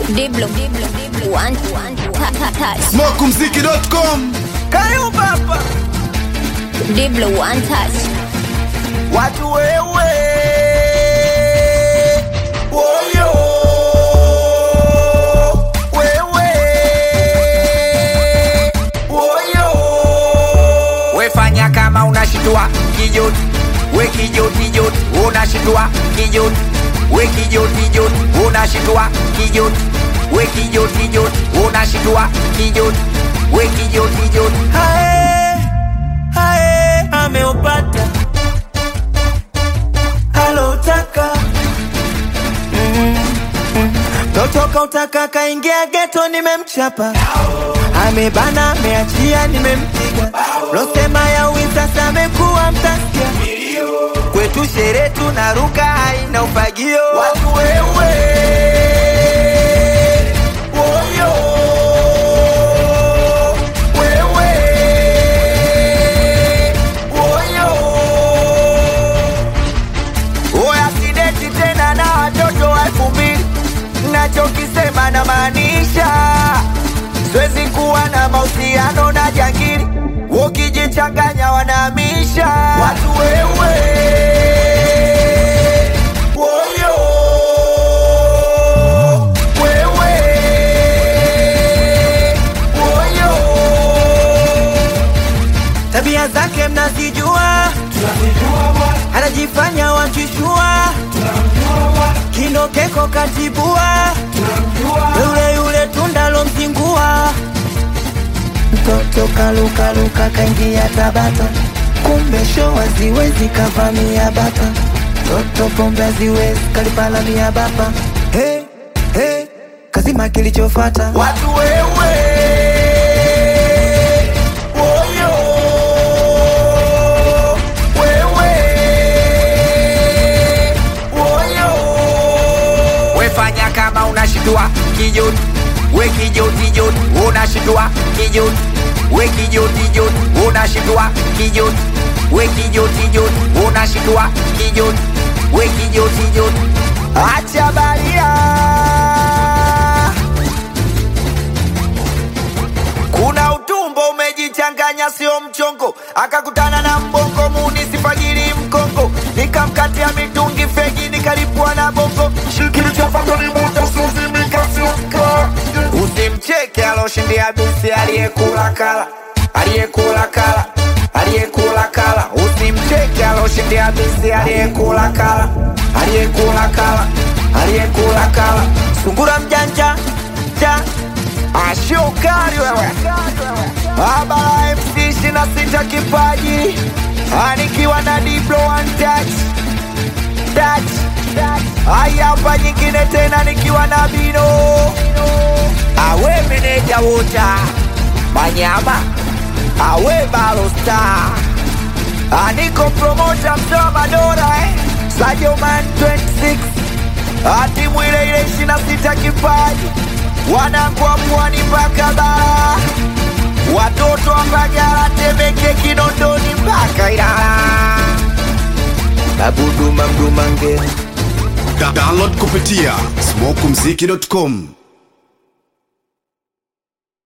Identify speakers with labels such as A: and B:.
A: Diblo, Diblo, Diblo, one, one, ta, ta, touch.
B: Smokumziki.com
C: Kayo baba
A: Diblo, one touch.
C: watu wewe woyo wewe woyo
D: wefanya kama unashitua kijoti we kijoti joti unashitua kijoti we kijoti joti unashitua kijoti we kijoti joti unashitua kijoti we kijoti joti
C: hae hae ameupata alotaka totoka utaka kaingia geto nimemchapa amebana ameachia nimempiga losema ya sasa amekuwa mtasikia kwetu shere tunaruka haina ufagio watu wewe woyo wewe woyo oya sideti tena na watoto wa elfu mbili nachokisema na maanisha siwezi kuwa na mahusiano na jangili ukijichanganya wanahamisha watu wewe woyo wewe woyo tabia zake mnazijua anajifanya wachishua kinokeko katibua yule yule tundalo mzingua mtoto kalukaluka kaingia tabata kumbe sho haziwezi kavamia bata toto pombe haziwezi kalipalamia bapa hey, hey, kazima kilichofata watu wewe woyo wewe woyo
D: wefanya kama unashitua kijoti we kijoti joti unashitua kijoti we kijoti joti unashitua kijoti we kijoti joti unashitua kijoti we kijoti joti
C: acha baria kuna utumbo umejichanganya sio mchongo akakutana na mbongo munisifajiri mkongo nikamkatia mitungi fegi nikalipua na bongo usimcheke aloshindia bisi aliyekula kala aliyekula kala aliyekula kala usimcheke aloshindia bisi aliyekula kala aliyekula kala aliyekula kala sungura mjanja ja ashokari wewe abala mc ishina sita kipaji anikiwa na diblo one touch touch haya hapa nyingine tena nikiwa na bino awe meneja wota manyama awe balosta aniko promota mtoa madora eh? sajoman 26 atimu ile ile ishina sita kipaji wanakuwa pwani mpaka bara watoto wa Mbagala, Temeke, Kinondoni mpaka Ilala. Babuduma Mdumange
B: Da- download kupitia smokumziki.com